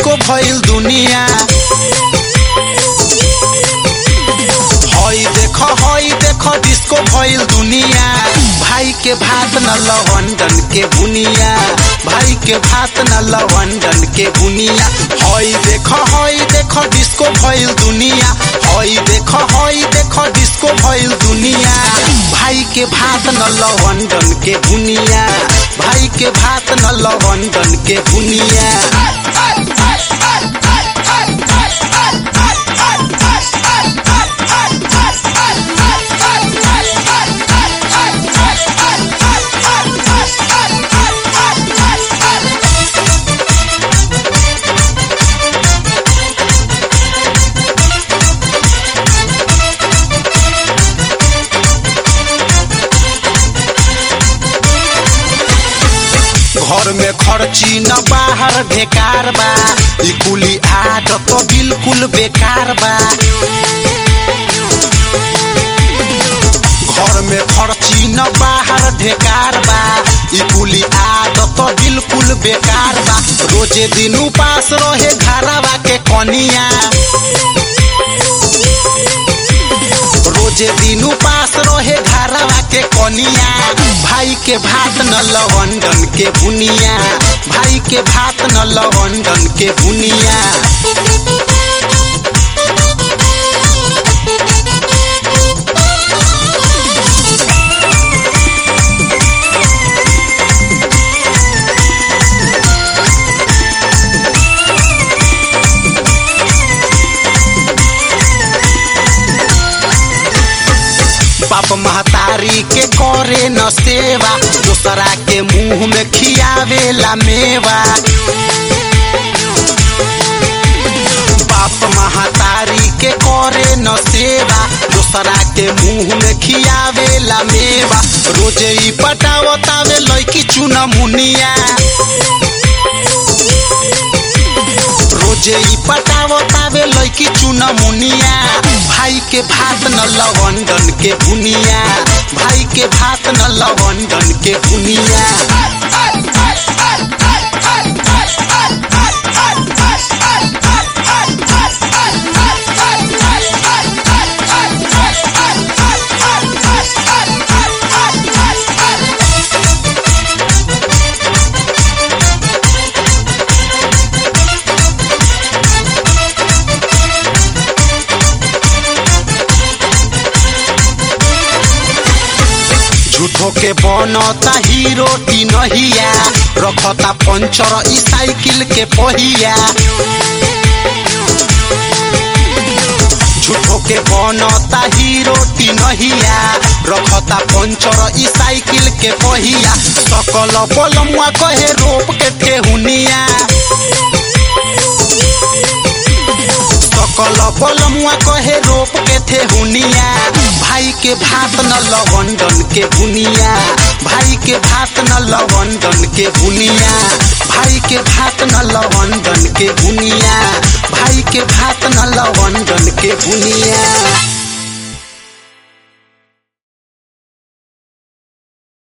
disco भइल दुनिया हई देख हई देख डिस्को भइल दुनिया भाई के भात न लवंडन के बुनिया भाई के भात न लवंडन के बुनिया हई देख हई देख डिस्को भइल दुनिया हई देख हई देख डिस्को भइल दुनिया भाई के भात न लवंडन के बुनिया भाई के भात न लवंडन के बुनिया घर में खर्ची न बाहर बेकार बा ई कुली आदत तो बिल्कुल बेकार बा घर में खर्ची न बाहर ढेकार बा ई कुली आदत तो बिल्कुल बेकार बा रोजे दिन उपास रहे घरवा के कनिया रोजे दिन उपास रहे घरवा के कनिया भाई के भात न लवंडन के बुनिया भाई के भात न लवंडन के बुनिया बाप महतारी के करे न सेवा दूसरा के मुंह में खियावेला मेवा बाप महतारी के करे न सेवा दूसरा के मुंह में खियावेला मेवा रोजे ही पटावतावे लड़की चुना मुनिया रोजे ही पटावतावे लड़की चुना मुनिया भाई के भात न लवंडन के बुनिया भाई के भात न लवंडन के बुनिया झूठो के बनता हीरो नहिया रखता पंचर ई साइकिल के पहिया झूठो के बनता हीरो नहिया रखता पंचर ई साइकिल के पहिया सकल बलमुआ कहे रोप के ठेहुनिया सकल बलमुआ कहे रोप के थे हुनिया भाई के भात न लवंडन के बुनिया भाई के भात न लवंडन के बुनिया भाई के भात न लवंडन के बुनिया भाई के भात न लवंडन के बुनिया